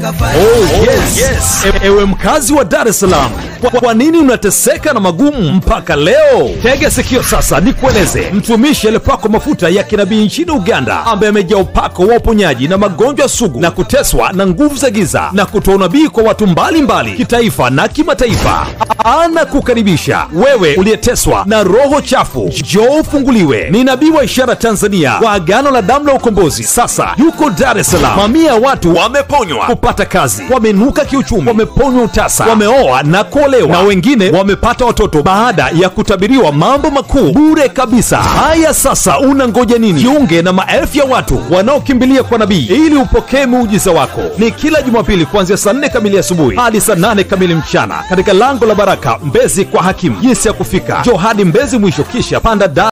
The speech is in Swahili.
Oh, yes. yes. E ewe mkazi wa Dar es Salaam, kwa, kwa nini unateseka na magumu mpaka leo? Tega sikio sasa nikueleze. Mtumishi aliyepakwa mafuta ya kinabii nchini Uganda, ambaye amejaa upako wa uponyaji na magonjwa sugu na kuteswa na nguvu za giza na kutoa unabii kwa watu mbalimbali kitaifa na kimataifa, anakukaribisha wewe uliyeteswa na roho chafu. Njoo ufunguliwe. Ni nabii wa ishara Tanzania wa agano la damu la ukombozi. Sasa yuko Dar es Salaam. Mamia ya watu wameponywa kupata kazi, wamenuka kiuchumi, wameponywa utasa, wameoa na kuolewa, na wengine wamepata watoto baada ya kutabiriwa mambo makuu bure kabisa. Haya, sasa unangoja nini? Jiunge na maelfu ya watu wanaokimbilia kwa nabii ili upokee muujiza wako. Ni kila Jumapili kuanzia saa nne kamili asubuhi hadi saa nane kamili mchana katika lango la Baraka Mbezi kwa hakimu. Jinsi ya kufika, njoo hadi Mbezi mwisho, kisha panda da